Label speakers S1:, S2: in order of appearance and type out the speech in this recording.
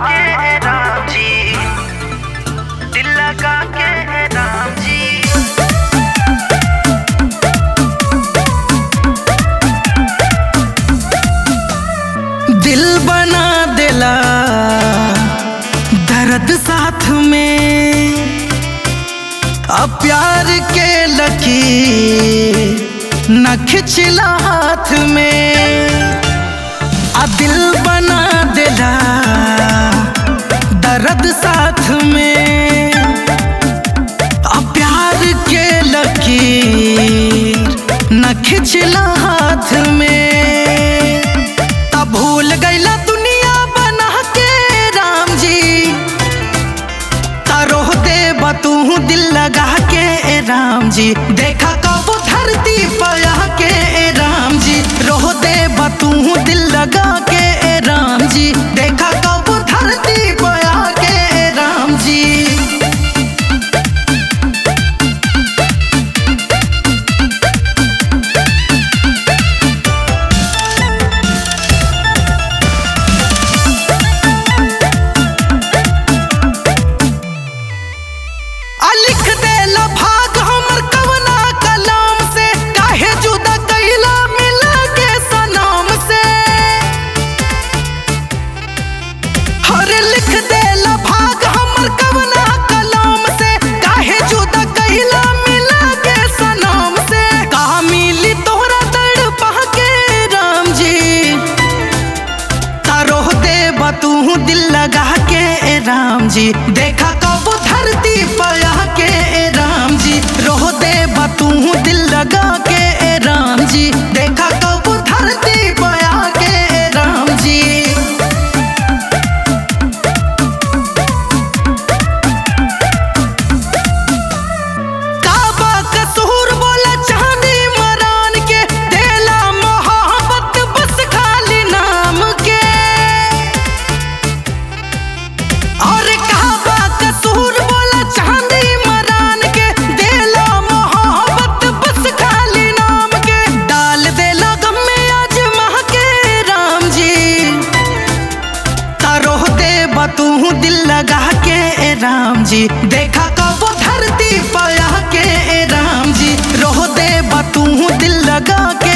S1: के राम जी दिल लगा के राम जी
S2: दिल बना देला दर्द साथ में अब प्यार के लकी न खिंचला हाथ में आ दिल बना देला दर्द साथ में अब प्यार के लकी न खिंचला हाथ में तब भूल गईला दुनिया बना के राम जी तारोह दे तू दिल लगा के ए राम जी देखा कब धरती पया के ए राम जी रोह दे तू दिल लगा के ए राम जी देखा कब धरती पया के ए राम जी आ लिख देला भाग हमर कवना कलाम से काहे जुदा कैला मिला के सनाम से हरे लिख देला भाग हमर कवना कलाम से काहे जुदा कैला मिला के सनाम से कहा मिली तोहरा दर्द पहा के राम जी तारोह दे तू दिल लगा के ए राम जी देखा कब धरती पया के ए राम जी रोह दे तू दिल लगा के ए राम जी देखा कब धरती पया के ए राम जी काबा कसूर बोला चांदी मरान के देला मोहब्बत बस खाली नाम के और काबा कसूर बोला चांदी मरान के देला मोहब्बत बस खाली नाम के डाल देला गम में आज मह के राम जी तारोह दे तू दिल लगा के ए राम जी देखा कब धरती पया के ए राम जी रोह दे तू दिल लगा के